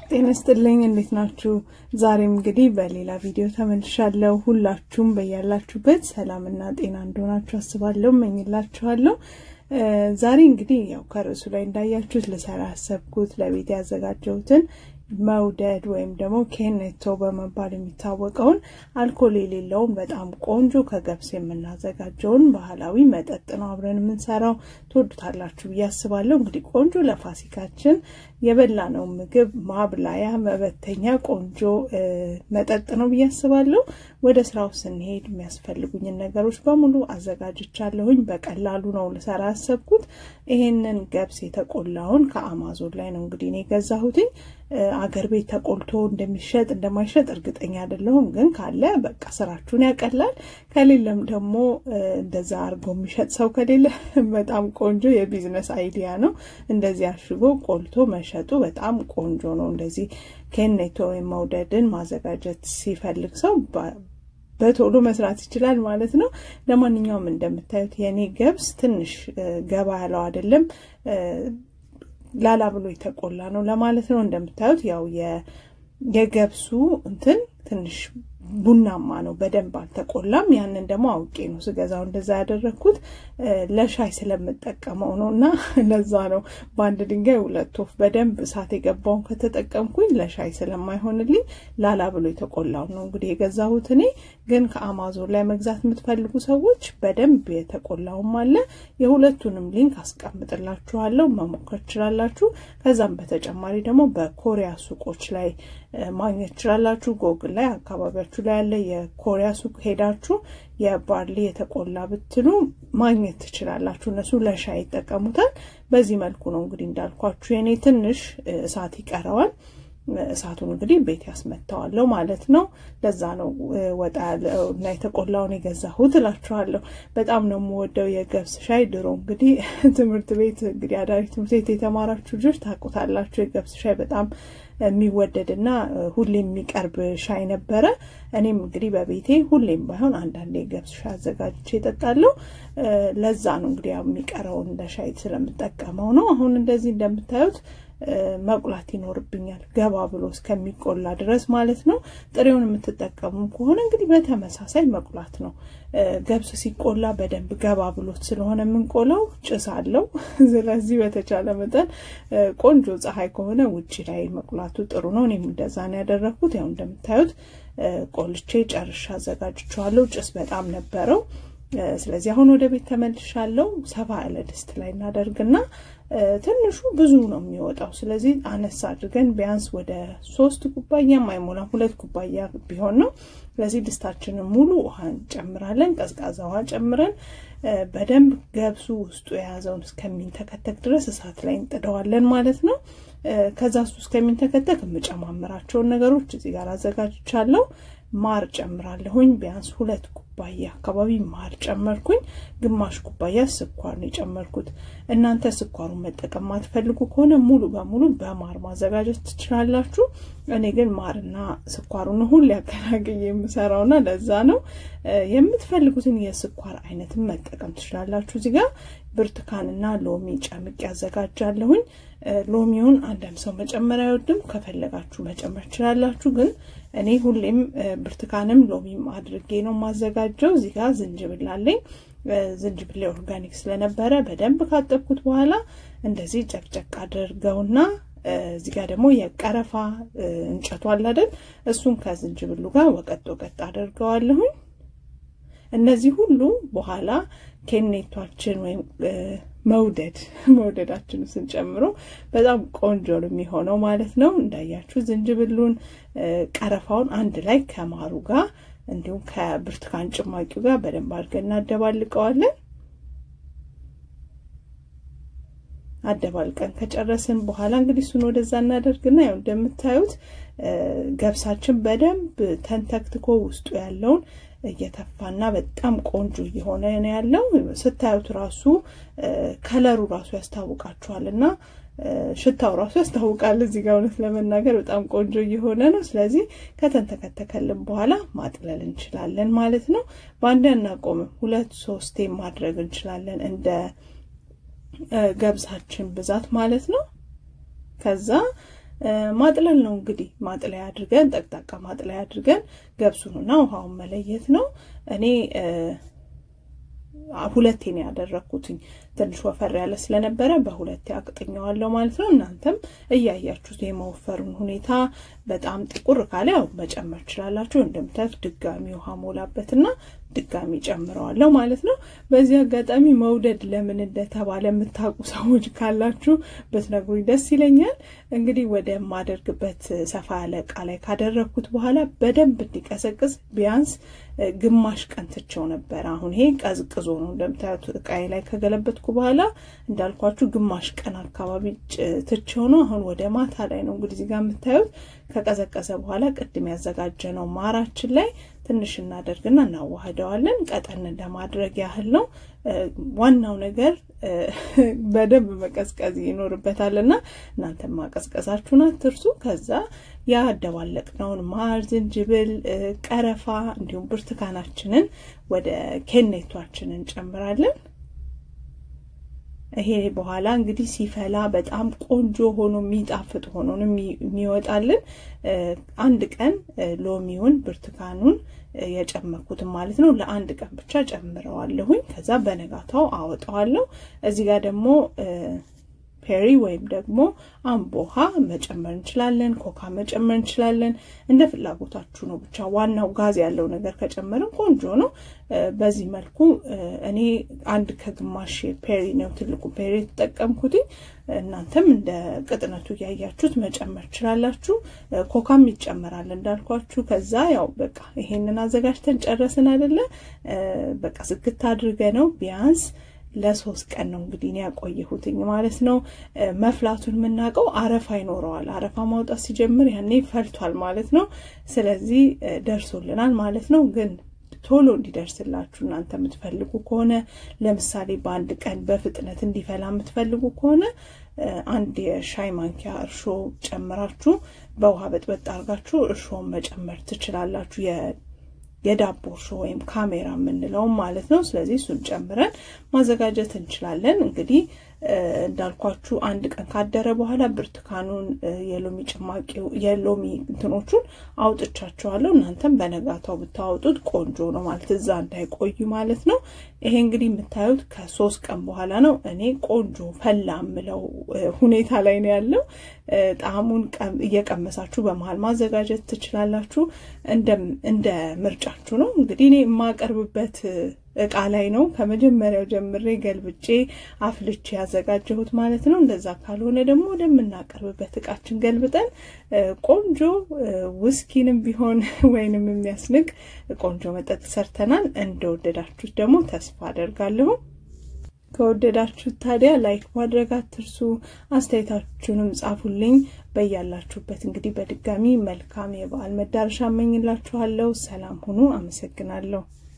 ጤና ይስጥልኝ። እንዴት ናችሁ? ዛሬም እንግዲህ በሌላ ቪዲዮ ተመልሻለሁ። ሁላችሁም በያላችሁበት ሰላምና ጤና እንደሆናችሁ አስባለሁ፣ እመኝላችኋለሁ። ዛሬ እንግዲህ ያው ከርዕሱ ላይ እንዳያችሁት ልሰራ ያሰብኩት ለቤት ያዘጋጀሁትን መውደድ ወይም ደግሞ ኬኔቶ በመባል የሚታወቀውን አልኮል የሌለውን በጣም ቆንጆ ከገብስ የምናዘጋጀውን ባህላዊ መጠጥ ነው አብረን የምንሰራው። ትወዱታላችሁ ብዬ አስባለሁ። እንግዲህ ቆንጆ ለፋሲካችን የበላነው ምግብ ማብላያ መበተኛ ቆንጆ መጠጥ ነው ብዬ አስባለሁ። ወደ ስራው ስንሄድ የሚያስፈልጉኝን ነገሮች በሙሉ አዘጋጅቻለሁኝ። በቀላሉ ነው ልሰራ ያሰብኩት። ይሄንን ገብስ የተቆላውን ከአማዞን ላይ ነው እንግዲህ እኔ የገዛሁትኝ። አገር ቤት ተቆልቶ እንደሚሸጥ እንደማይሸጥ እርግጠኛ አይደለሁም፣ ግን ካለ በቃ ስራችሁን ያቀላል። ከሌለም ደግሞ እንደዛ አድርጎ የሚሸጥ ሰው ከሌለ በጣም ቆንጆ የቢዝነስ አይዲያ ነው። እንደዚህ አሽጎ ቆልቶ መሸጡ በጣም ቆንጆ ነው። እንደዚህ ኬኔቶ ወይም መውደድን ማዘጋጀት ሲፈልግ ሰው በቶሎ መስራት ይችላል ማለት ነው። ለማንኛውም እንደምታዩት የኔ ገብስ ትንሽ ገባ ያለው አይደለም ላላ ብሎ የተቆላ ነው ለማለት ነው። እንደምታዩት ያው የገብሱ እንትን ትንሽ ቡናማ ነው፣ በደንብ አልተቆላም። ያንን ደግሞ አውቄ ነው ስገዛው እንደዛ ያደረግኩት ለሻይ ስለምጠቀመው ነው። እና ለዛ ነው በአንድ ድንጋይ ሁለት ወፍ። በደንብ እሳት የገባውን ከተጠቀምኩኝ ለሻይ ስለማይሆንልኝ ላላ ብሎ የተቆላው ነው እንግዲህ የገዛሁት እኔ። ግን ከአማዞን ላይ መግዛት የምትፈልጉ ሰዎች በደንብ የተቆላውም አለ። የሁለቱንም ሊንክ አስቀምጥላችኋለሁ፣ መሞከር ትችላላችሁ። ከዛም በተጨማሪ ደግሞ በኮሪያ ሱቆች ላይ ማግኘት ትችላላችሁ። ጎግል ላይ አካባቢያችሁ ላይ ያለ የኮሪያ ሱቅ ሄዳችሁ የባርሊ የተቆላ ብትሉ ማግኘት ትችላላችሁ። እነሱ ለሻይ ይጠቀሙታል። በዚህ መልኩ ነው እንግዲህ እንዳልኳችሁ የኔ ትንሽ እሳት ይቀረዋል። እሳቱን እንግዲህ ቤት ያስመታዋለሁ ማለት ነው። ለዛ ነው ወጣ እና የተቆላውን የገዛሁት እላችኋለሁ። በጣም ነው የምወደው የገብስ ሻይ። ድሮ እንግዲህ ትምህርት ቤት እንግዲህ አዳሪ ትምህርት ቤት የተማራችሁ ልጆች ታውቁታላችሁ። የገብስ ሻይ በጣም የሚወደድ እና ሁሌም የሚቀርብ ሻይ ነበረ። እኔም እንግዲህ በቤቴ ሁሌም ባይሆን አንዳንዴ የገብስ ሻይ አዘጋጅቼ እጠጣለሁ። ለዛ ነው እንግዲህ የሚቀረውን ለሻይ ስለምጠቀመው ነው። አሁን እንደዚህ እንደምታዩት መቁላት ይኖርብኛል፣ ገባ ብሎ እስከሚቆላ ድረስ ማለት ነው። ጥሬውን የምትጠቀሙ ከሆነ እንግዲህ በተመሳሳይ መቁላት ነው። ገብስ ሲቆላ በደንብ ገባ ብሎት ስለሆነ የምንቆላው ጭስ አለው። ስለዚህ በተቻለ መጠን ቆንጆ ፀሐይ ከሆነ ውጭ ላይ መቁላቱ ጥሩ ነው። እኔም እንደዛ ነው ያደረግኩት። ያው እንደምታዩት ቆልቼ ጨርሻ አዘጋጅቼዋለሁ። ጭስ በጣም ነበረው። ስለዚህ አሁን ወደ ቤት ተመልሻለሁ። ሰፋ ያለ ድስት ላይ እናደርግና ትንሹ ብዙ ነው የሚወጣው። ስለዚህ አነሳ አድርገን ቢያንስ ወደ ሶስት ኩባያ አይሞላም፣ ሁለት ኩባያ ቢሆን ነው። ስለዚህ ድስታችንን ሙሉ ውሃ እንጨምራለን። ቀዝቃዛ ውሃ ጨምረን በደንብ ገብሱ ውስጡ የያዘውን እስከሚንተከተክ ድረስ እሳት ላይ እንጥደዋለን ማለት ነው። ከዛ እሱ እስከሚንተከተክ የምጨማምራቸውን ነገሮች እዚህ ጋር አዘጋጅቻለሁ። ማር ጨምራለሁኝ። ቢያንስ ሁለት ኩባያ አካባቢ ማር ጨመርኩኝ። ግማሽ ኩባያ ስኳር ነው የጨመርኩት። እናንተ ስኳሩን መጠቀም ማትፈልጉ ከሆነ ሙሉ በሙሉ በማር ማዘጋጀት ትችላላችሁ። እኔ ግን ማርና ስኳሩን ሁሌ አቀላቅዬ የምሰራውና ለዛ ነው። የምትፈልጉትን የስኳር አይነትን መጠቀም ትችላላችሁ። እዚህ ጋር ብርቱካንና ሎሚ ጨምቄ ያዘጋጃለሁኝ። ሎሚውን አንዳንድ ሰው መጨመር አይወድም። ከፈለጋችሁ መጨመር ትችላላችሁ። ግን እኔ ሁሌም ብርቱካንም ሎሚም አድርጌ ነው የማዘጋጀው። እዚህ ጋር ዝንጅብል አለኝ። ዝንጅብል ኦርጋኒክ ስለነበረ በደንብ ካጠብኩት በኋላ እንደዚህ ጨቅጨቅ አድርገውና እዚህ ጋር ደግሞ የቀረፋ እንጨቱ አለ አይደል? እሱን ከዝንጅብሉ ጋር ወቀጥ ወቀጥ አድርገዋለሁኝ። እነዚህ ሁሉ በኋላ ኬኔቷችን ወይም መውደድ መውደዳችን ስንጨምሮ በጣም ቆንጆ ነው የሚሆነው ማለት ነው። እንዳያችሁ ዝንጅብሉን፣ ቀረፋውን አንድ ላይ ከማሩ ጋር እንዲሁም ከብርቱካን ጭማቂው ጋር በደንብ አድርገን እናደባልቀዋለን። አደባልቀን ከጨረስን በኋላ እንግዲህ እሱን ወደዛ እናደርግና ያው እንደምታዩት ገብሳችን በደንብ ተንተክትኮ ውስጡ ያለውን እየተፋና በጣም ቆንጆ እየሆነ ነው ያለው። ስታዩት ራሱ ከለሩ ራሱ ያስታውቃችኋል እና ሽታው ራሱ ያስታውቃል። እዚህ ጋር እውነት ለመናገር በጣም ቆንጆ እየሆነ ነው። ስለዚህ ከተንተከተከልን በኋላ ማጥለል እንችላለን ማለት ነው። በአንድ አናቆምም፣ ሁለት ሶስቴ ማድረግ እንችላለን እንደ ገብሳችን ብዛት ማለት ነው። ከዛ ማጥለል ነው እንግዲህ ማጥለያ አድርገን ጠቅጣቃ ማጥለያ አድርገን ገብሱንና ውሃውን መለየት ነው። እኔ ሁለቴ ነው ያደረግኩትኝ። ትንሽ ወፈር ያለ ስለነበረ በሁለቴ አቅጥኘዋለሁ ማለት ነው። እናንተም እያያችሁት የመወፈሩን ሁኔታ በጣም ጥቁር ካለ ያው መጨመር ትችላላችሁ። እንደምታዩት ድጋሚ ውሃ ሞላበትና ድጋሚ ጨምረዋለሁ ማለት ነው። በዚህ አጋጣሚ መውደድ ለምን እንደተባለ የምታውቁ ሰዎች ካላችሁ ብትነግሩኝ ደስ ይለኛል። እንግዲህ ወደ ማደርግበት ሰፋ ያለ እቃ ላይ ካደረግኩት በኋላ በደንብ እንዲቀዘቅዝ ቢያንስ ግማሽ ቀን ትቼው ነበር። አሁን ይሄ ቀዝቅዞ ነው እንደምታዩት እቃዬ ላይ ከገለበትኩ በኋላ እንዳልኳችሁ ግማሽ ቀን አካባቢ ትቼው ነው። አሁን ወደ ማታ ላይ ነው እንግዲህ እዚህ ጋር የምታዩት ከቀዘቀዘ በኋላ ቅድም ያዘጋጀነው ማራችን ላይ ትንሽ እናደርግና እናዋህደዋለን። ቀጠን ለማድረግ ያህል ነው። ዋናው ነገር በደንብ መቀዝቀዝ ይኖርበታልና እናንተም ማቀዝቀዛችሁን አትርሱ። ከዛ ያደባለቅነውን ማር፣ ዝንጅብል፣ ቀረፋ እንዲሁም ብርቱካናችንን ወደ ኬኔቷችን እንጨምራለን። ይሄ በኋላ እንግዲህ ሲፈላ በጣም ቆንጆ ሆኖ የሚጣፍጥ ሆኖ የሚወጣልን አንድ ቀን ሎሚውን ብርቱካኑን የጨመርኩትን ማለት ነው። ለአንድ ቀን ብቻ ጨምረዋለሁኝ። ከዛ በነጋታው አወጣዋለሁ። እዚህ ጋር ደግሞ ፔሪ ወይም ደግሞ አምቦሃ መጨመር እንችላለን። ኮካ መጨመር እንችላለን። እንደ ፍላጎታችሁ ነው። ብቻ ዋናው ጋዝ ያለው ነገር ከጨመርን ቆንጆ ነው። በዚህ መልኩ እኔ አንድ ከግማሽ ፔሪ ነው ትልቁ ፔሪ የተጠቀምኩትኝ። እናንተም እንደ ቅጥነቱ እያያችሁት መጨመር ትችላላችሁ። ኮካም ይጨመራል እንዳልኳችሁ። ከዛ ያው በቃ ይሄንን አዘጋጅተን ጨረስን አይደለ? በቃ ዝግት አድርገ ነው ቢያንስ ለሶስት ቀን ነው እንግዲህ እኔ ያቆየሁትኝ ማለት ነው። መፍላቱን የምናውቀው አረፋ ይኖረዋል። አረፋ ማውጣት ሲጀምር ያኔ ፈልቷል ማለት ነው። ስለዚህ ደርሶልናል ማለት ነው። ግን ቶሎ እንዲደርስላችሁ እናንተ የምትፈልጉ ከሆነ ለምሳሌ በአንድ ቀን በፍጥነት እንዲፈላ የምትፈልጉ ከሆነ አንድ የሻይ ማንኪያ እርሾ ጨምራችሁ በውሃ በጥበጥ አድርጋችሁ እርሾን መጨመር ትችላላችሁ። የዳቦ እርሾ ወይም ካሜራ የምንለውም ማለት ነው። ስለዚህ እሱን ጨምረን ማዘጋጀት እንችላለን። እንግዲህ እንዳልኳችሁ አንድ ቀን ካደረ በኋላ ብርቱካኑን፣ የሎሚ ጭማቂው፣ የሎሚ እንትኖቹን አውጥቻቸዋለሁ። እናንተም በነጋታው ብታወጡት ቆንጆ ነው ማለት እዛ እንዳይቆዩ ማለት ነው። ይሄ እንግዲህ የምታዩት ከሶስት ቀን በኋላ ነው። እኔ ቆንጆ ፈላ የምለው ሁኔታ ላይ ነው ያለው። ጣዕሙን እየቀመሳችሁ በመሀል ማዘጋጀት ትችላላችሁ። እንደ ምርጫችሁ ነው። እንግዲህ እኔ የማቀርብበት እቃ ላይ ነው ከመጀመሪያው ጀምሬ ገልብጬ አፍልቼ ያዘጋጀሁት ማለት ነው። እንደዛ ካልሆነ ደግሞ ወደምናቀርብበት እቃችን ገልብጠን ቆንጆ ውስኪንም ቢሆን ወይንም የሚያስንቅ ቆንጆ መጠጥ ሰርተናል። እንደወደዳችሁት ደግሞ ተስፋ አደርጋለሁ። ከወደዳችሁት ታዲያ ላይክ ማድረግ አትርሱ። አስተያየታችሁንም ጻፉልኝ። በያላችሁበት እንግዲህ በድጋሚ መልካም የበዓል መዳረሻ እመኝላችኋለሁ። ሰላም ሁኑ። አመሰግናለሁ።